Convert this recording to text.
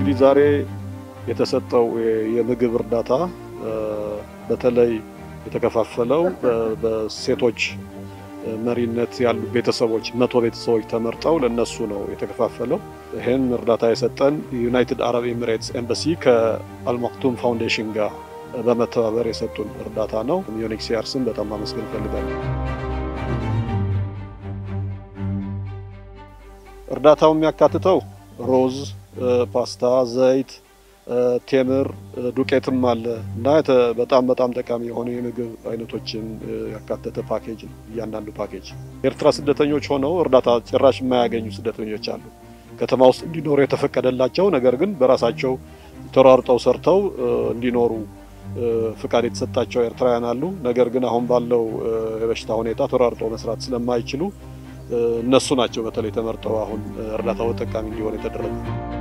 እንግዲህ ዛሬ የተሰጠው የምግብ እርዳታ በተለይ የተከፋፈለው በሴቶች መሪነት ያሉ ቤተሰቦች መቶ ቤተሰቦች ተመርጠው ለነሱ ነው የተከፋፈለው። ይህን እርዳታ የሰጠን ዩናይትድ አረብ ኤሚሬትስ ኤምባሲ ከአልማክቱም ፋውንዴሽን ጋር በመተባበር የሰጡን እርዳታ ነው። ዩኤንኤችሲአርን በጣም ማመስገን እፈልጋለሁ። እርዳታው የሚያካትተው ሮዝ፣ ፓስታ፣ ዘይት፣ ቴምር፣ ዱቄትም አለ እና በጣም በጣም ጠቃሚ የሆኑ የምግብ አይነቶችን ያካተተ ፓኬጅ ነው። እያንዳንዱ ፓኬጅ ኤርትራ ስደተኞች ሆነው እርዳታ ጭራሽ የማያገኙ ስደተኞች አሉ። ከተማ ውስጥ እንዲኖሩ የተፈቀደላቸው ነገር ግን በራሳቸው ተሯርጠው ሰርተው እንዲኖሩ ፍቃድ የተሰጣቸው ኤርትራውያን አሉ። ነገር ግን አሁን ባለው የበሽታ ሁኔታ ተሯርጠው መስራት ስለማይችሉ እነሱ ናቸው በተለይ ተመርጠው አሁን እርዳታው ተጠቃሚ እንዲሆን የተደረገ